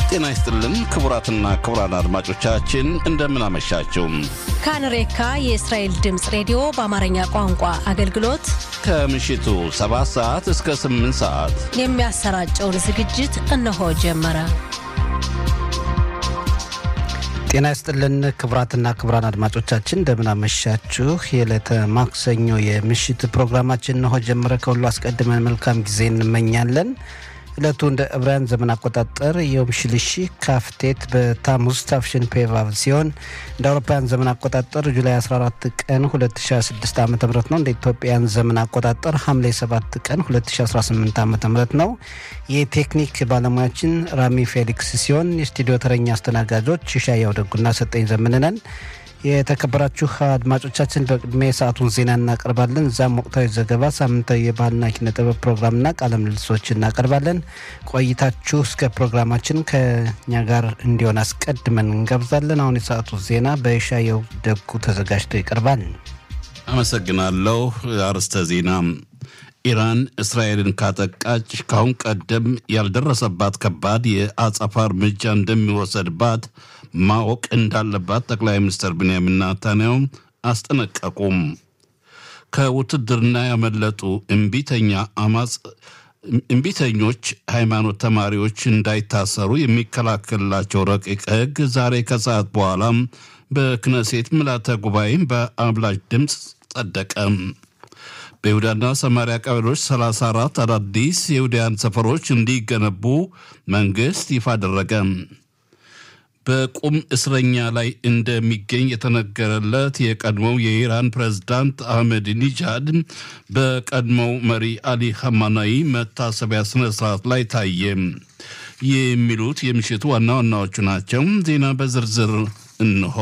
ጤና ይስጥልን ክቡራትና ክቡራን አድማጮቻችን እንደምን አመሻችሁ። ካንሬካ የእስራኤል ድምፅ ሬዲዮ በአማርኛ ቋንቋ አገልግሎት ከምሽቱ 7 ሰዓት እስከ 8 ሰዓት የሚያሰራጨውን ዝግጅት እነሆ ጀመረ። ጤና ይስጥልን ክቡራትና ክቡራን አድማጮቻችን እንደምን አመሻችሁ። የዕለተ ማክሰኞ የምሽት ፕሮግራማችን እነሆ ጀመረ። ከሁሉ አስቀድመን መልካም ጊዜ እንመኛለን። ዕለቱ እንደ ዕብራውያን ዘመን አቆጣጠር የዮም ሽልሺ ካፍቴት በታሙዝ ታፍሽን ፔቫቭ ሲሆን እንደ አውሮፓውያን ዘመን አቆጣጠር ጁላይ 14 ቀን 2026 ዓ ም ነው። እንደ ኢትዮጵያን ዘመን አቆጣጠር ሐምሌ 7 ቀን 2018 ዓ ም ነው። የቴክኒክ ባለሙያችን ራሚ ፌሊክስ ሲሆን የስቱዲዮ ተረኛ አስተናጋጆች ሻያው ደጉና ሰጠኝ ዘምንነን። የተከበራችሁ አድማጮቻችን በቅድሚያ የሰዓቱን ዜና እናቀርባለን። እዛም ወቅታዊ ዘገባ፣ ሳምንታዊ የባህልና ኪነ ጥበብ ፕሮግራምና ቃለ ምልልሶች እናቀርባለን። ቆይታችሁ እስከ ፕሮግራማችን ከኛ ጋር እንዲሆን አስቀድመን እንጋብዛለን። አሁን የሰዓቱ ዜና በሻየው ደጉ ተዘጋጅቶ ይቀርባል። አመሰግናለሁ። አርዕስተ ዜና ኢራን እስራኤልን ካጠቃች ካሁን ቀደም ያልደረሰባት ከባድ የአጸፋ እርምጃ እንደሚወሰድባት ማወቅ እንዳለባት ጠቅላይ ሚኒስትር ብንያሚን ናታንያሁ አስጠነቀቁም። ከውትድርና ያመለጡ እምቢተኛ አማጽ እምቢተኞች ሃይማኖት ተማሪዎች እንዳይታሰሩ የሚከላከልላቸው ረቂቅ ሕግ ዛሬ ከሰዓት በኋላ በክነሴት ምልዓተ ጉባኤ በአብላጭ ድምፅ ጸደቀ። በይሁዳና ሰማሪያ ቀበሌዎች 34 አዳዲስ የይሁዳያን ሰፈሮች እንዲገነቡ መንግሥት ይፋ አደረገ። በቁም እስረኛ ላይ እንደሚገኝ የተነገረለት የቀድሞው የኢራን ፕሬዝዳንት አህመድ ኒጃድ በቀድሞው መሪ አሊ ኸማናይ መታሰቢያ ስነ ስርዓት ላይ ታየ። የሚሉት የምሽቱ ዋና ዋናዎቹ ናቸው። ዜና በዝርዝር እንሆ።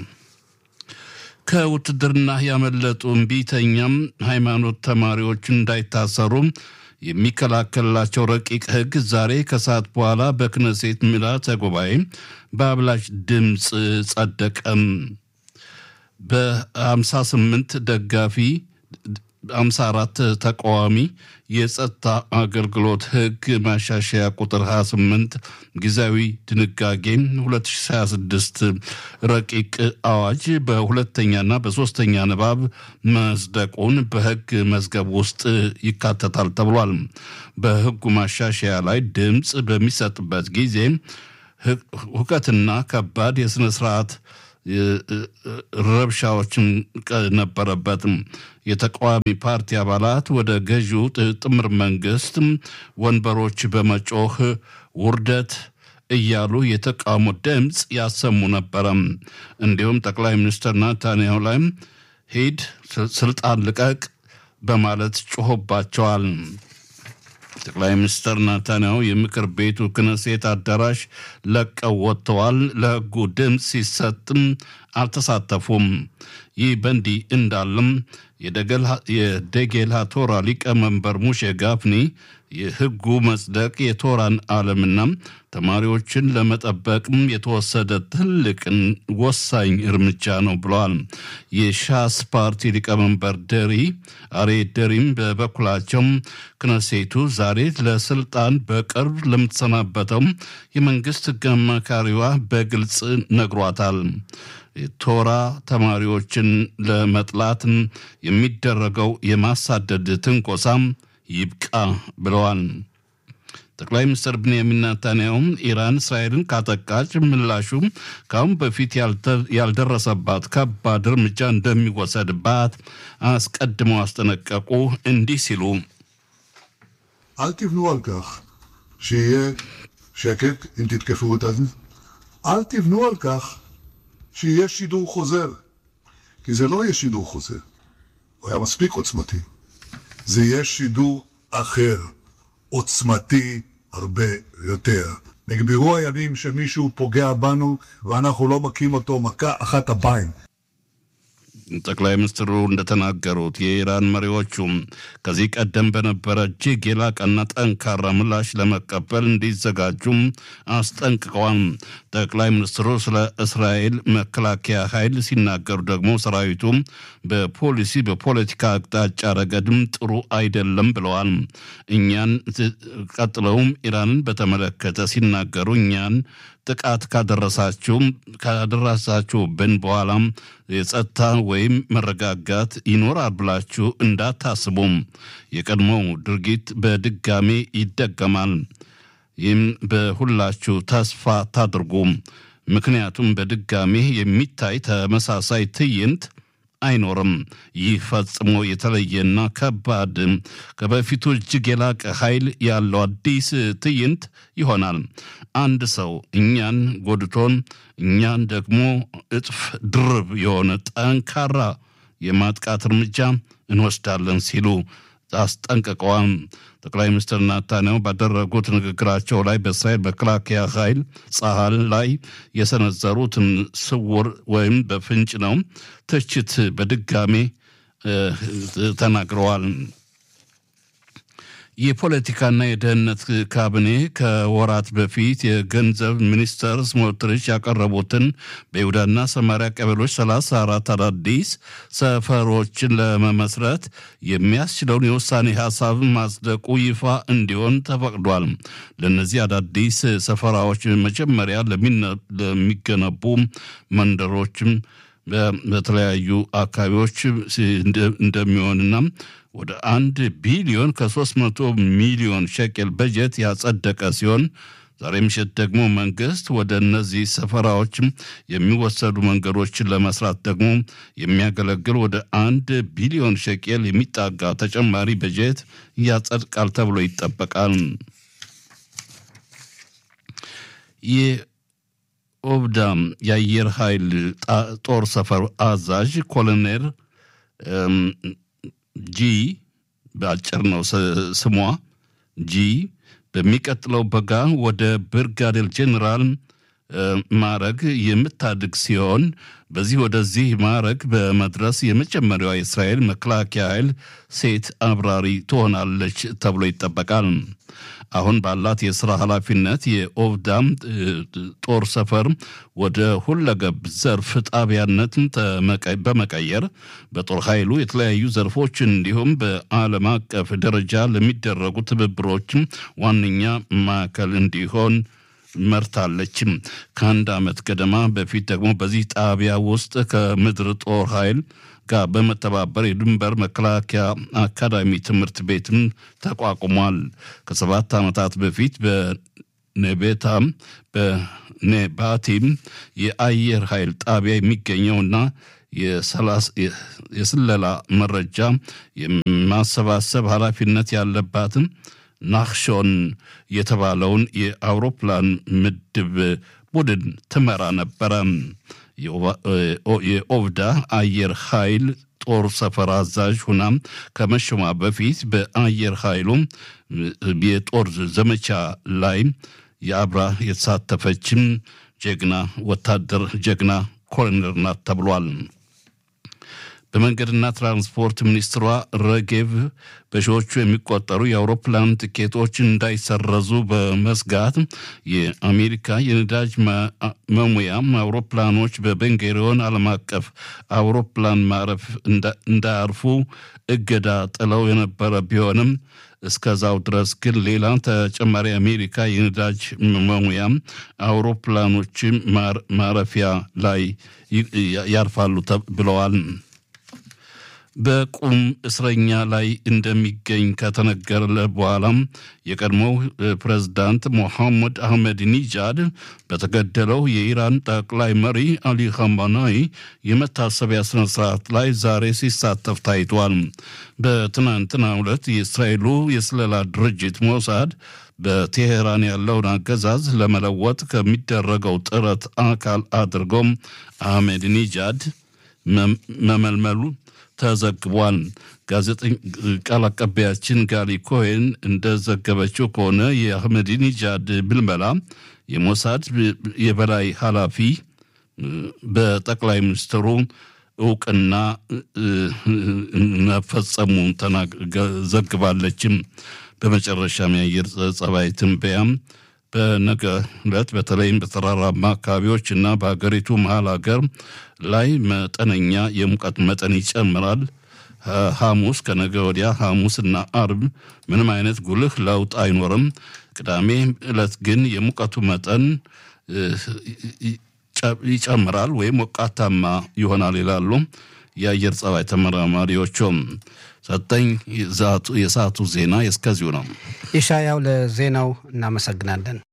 ከውትድርና ያመለጡ እምቢተኛም ሃይማኖት ተማሪዎች እንዳይታሰሩ የሚከላከልላቸው ረቂቅ ሕግ ዛሬ ከሰዓት በኋላ በክነሴት ምልዓተ ጉባኤ በአብላጭ ድምፅ ጸደቀም። በ58 ደጋፊ 54 ተቃዋሚ የጸጥታ አገልግሎት ሕግ ማሻሻያ ቁጥር 28 ጊዜያዊ ድንጋጌ 2026 ረቂቅ አዋጅ በሁለተኛና በሶስተኛ ንባብ መጽደቁን በሕግ መዝገብ ውስጥ ይካተታል ተብሏል። በሕጉ ማሻሻያ ላይ ድምፅ በሚሰጥበት ጊዜ ሁከትና ከባድ የሥነ ስርዓት ረብሻዎችም ነበረበትም። የተቃዋሚ ፓርቲ አባላት ወደ ገዢው ጥምር መንግስት ወንበሮች በመጮህ ውርደት እያሉ የተቃውሞ ድምፅ ያሰሙ ነበረ። እንዲሁም ጠቅላይ ሚኒስትር ናታንያሁ ላይም ሂድ ስልጣን ልቀቅ በማለት ጮሆባቸዋል። ጠቅላይ ሚኒስትር ናታንያሁ የምክር ቤቱ ክነሴት አዳራሽ ለቀው ወጥተዋል። ለሕጉ ድምፅ ሲሰጥም አልተሳተፉም። ይህ በእንዲህ እንዳለም የደጌላ ቶራ ሊቀመንበር ሙሼ ጋፍኒ የሕጉ መጽደቅ የቶራን ዓለምና ተማሪዎችን ለመጠበቅም የተወሰደ ትልቅን ወሳኝ እርምጃ ነው ብለዋል። የሻስ ፓርቲ ሊቀመንበር ደሪ አሬ ደሪም በበኩላቸው ክነሴቱ ዛሬ ለስልጣን በቅርብ ለምትሰናበተው የመንግስት ሕግ አማካሪዋ በግልጽ ነግሯታል። ቶራ ተማሪዎችን ለመጥላት የሚደረገው የማሳደድ ትንኮሳም ይብቃ ብለዋል። ጠቅላይ ሚኒስትር ብንያሚን ናታንያሁም ኢራን እስራኤልን ካጠቃች ምላሹ ከአሁን በፊት ያልደረሰባት ከባድ እርምጃ እንደሚወሰድባት አስቀድመው አስጠነቀቁ። እንዲህ ሲሉ אל תבנו על כך שיהיה שקט אם תתקפו אותנו. אל תבנו על כך שיהיה שידור חוזר. כי זה לא יהיה שידור חוזר. הוא היה מספיק עוצמתי. זה יהיה שידור אחר, עוצמתי הרבה יותר. נגמרו הימים שמישהו פוגע בנו ואנחנו לא מכים אותו מכה אחת הביים. ጠቅላይ ሚኒስትሩ እንደተናገሩት የኢራን መሪዎቹም ከዚህ ቀደም በነበረ እጅግ የላቀና ጠንካራ ምላሽ ለመቀበል እንዲዘጋጁም አስጠንቅቀዋል። ጠቅላይ ሚኒስትሩ ስለ እስራኤል መከላከያ ኃይል ሲናገሩ ደግሞ ሰራዊቱ በፖሊሲ በፖለቲካ አቅጣጫ ረገድም ጥሩ አይደለም ብለዋል። እኛን ቀጥለውም ኢራንን በተመለከተ ሲናገሩ እኛን ጥቃት ካደረሳችሁ ካደረሳችሁብን በኋላም የጸጥታ ወይም መረጋጋት ይኖራል ብላችሁ እንዳታስቡም። የቀድሞው ድርጊት በድጋሜ ይደገማል። ይህም በሁላችሁ ተስፋ ታድርጉም። ምክንያቱም በድጋሜ የሚታይ ተመሳሳይ ትዕይንት አይኖርም። ይህ ፈጽሞ የተለየና ከባድ ከበፊቱ እጅግ የላቀ ኃይል ያለው አዲስ ትዕይንት ይሆናል። አንድ ሰው እኛን ጎድቶን እኛን ደግሞ እጥፍ ድርብ የሆነ ጠንካራ የማጥቃት እርምጃ እንወስዳለን ሲሉ አስጠንቅቀዋል። ጠቅላይ ሚኒስትር ናታንያሁ ባደረጉት ንግግራቸው ላይ በእስራኤል መከላከያ ኃይል ጸሀል ላይ የሰነዘሩትን ስውር ወይም በፍንጭ ነው ትችት በድጋሜ ተናግረዋል። የፖለቲካና የደህንነት ካቢኔ ከወራት በፊት የገንዘብ ሚኒስተር ስሞትሪች ያቀረቡትን በይሁዳና ሰማሪያ ቀበሌዎች 34 አዳዲስ ሰፈሮችን ለመመስረት የሚያስችለውን የውሳኔ ሀሳብ ማጽደቁ ይፋ እንዲሆን ተፈቅዷል። ለእነዚህ አዳዲስ ሰፈራዎች መጀመሪያ ለሚገነቡ መንደሮችም በተለያዩ አካባቢዎች እንደሚሆንና ወደ አንድ ቢሊዮን ከሶስት መቶ ሚሊዮን ሸቄል በጀት ያጸደቀ ሲሆን ዛሬ ምሽት ደግሞ መንግስት ወደ እነዚህ ሰፈራዎች የሚወሰዱ መንገዶችን ለመስራት ደግሞ የሚያገለግል ወደ አንድ ቢሊዮን ሸቄል የሚጣጋ ተጨማሪ በጀት ያጸድቃል ተብሎ ይጠበቃል። የኦብዳም የአየር ኃይል ጦር ሰፈር አዛዥ ኮሎኔል ጂ በአጭር ነው ስሟ ጂ በሚቀጥለው በጋ ወደ ብርጋዴር ጄኔራል ማዕረግ የምታድግ ሲሆን በዚህ ወደዚህ ማዕረግ በመድረስ የመጀመሪያዋ የእስራኤል መከላከያ ኃይል ሴት አብራሪ ትሆናለች ተብሎ ይጠበቃል። አሁን ባላት የስራ ኃላፊነት የኦቭዳም ጦር ሰፈር ወደ ሁለገብ ዘርፍ ጣቢያነት በመቀየር በጦር ኃይሉ የተለያዩ ዘርፎች እንዲሁም በዓለም አቀፍ ደረጃ ለሚደረጉ ትብብሮች ዋነኛ ማዕከል እንዲሆን መርታለችም። ከአንድ ዓመት ገደማ በፊት ደግሞ በዚህ ጣቢያ ውስጥ ከምድር ጦር ኃይል ጋር በመተባበር የድንበር መከላከያ አካዳሚ ትምህርት ቤትም ተቋቁሟል። ከሰባት ዓመታት በፊት በኔቤታም በኔባቲም የአየር ኃይል ጣቢያ የሚገኘውና የስለላ መረጃ የማሰባሰብ ኃላፊነት ያለባትም ናክሾን የተባለውን የአውሮፕላን ምድብ ቡድን ትመራ ነበረ። የኦቭዳ አየር ኃይል ጦር ሰፈር አዛዥ ሁና ከመሾሟ በፊት በአየር ኃይሉ የጦር ዘመቻ ላይ የአብራ የተሳተፈችም ጀግና ወታደር ጀግና ኮሎኔል ናት ተብሏል። በመንገድና ትራንስፖርት ሚኒስትሯ ረጌቭ በሺዎቹ የሚቆጠሩ የአውሮፕላን ትኬቶች እንዳይሰረዙ በመስጋት የአሜሪካ የነዳጅ መሙያ አውሮፕላኖች በቤንጉሪዮን ዓለም አቀፍ አውሮፕላን ማረፍ እንዳያርፉ እገዳ ጥለው የነበረ ቢሆንም እስከዛው ድረስ ግን ሌላ ተጨማሪ አሜሪካ የነዳጅ መሙያ አውሮፕላኖች ማረፊያ ላይ ያርፋሉ ብለዋል። በቁም እስረኛ ላይ እንደሚገኝ ከተነገረ በኋላም የቀድሞው ፕሬዝዳንት ሞሐመድ አህመድ ኒጃድ በተገደለው የኢራን ጠቅላይ መሪ አሊ ኻሜኒ የመታሰቢያ ስነ ስርዓት ላይ ዛሬ ሲሳተፍ ታይቷል። በትናንትናው ዕለት የእስራኤሉ የስለላ ድርጅት ሞሳድ በቴሄራን ያለውን አገዛዝ ለመለወጥ ከሚደረገው ጥረት አካል አድርጎም አህመድ ኒጃድ መመልመሉ ተዘግቧል። ጋዜጠኛ ቃል አቀባያችን ጋሊ ኮሄን እንደዘገበችው ከሆነ የአህመዲኒጃድ ምልመላ የሞሳድ የበላይ ኃላፊ በጠቅላይ ሚኒስትሩ እውቅና መፈጸሙን ዘግባለችም። በመጨረሻም የአየር ጸባይ ትንበያም በነገ ዕለት በተለይም በተራራማ አካባቢዎች እና በሀገሪቱ መሀል ሀገር ላይ መጠነኛ የሙቀት መጠን ይጨምራል። ሐሙስ ከነገ ወዲያ ሐሙስና አርብ ምንም አይነት ጉልህ ለውጥ አይኖርም። ቅዳሜ ዕለት ግን የሙቀቱ መጠን ይጨምራል ወይም ሞቃታማ ይሆናል ይላሉ የአየር ጸባይ ተመራማሪዎቹም። ሰጠኝ የሰዓቱ ዜና እስከዚሁ ነው። ኢሻያው ለዜናው እናመሰግናለን።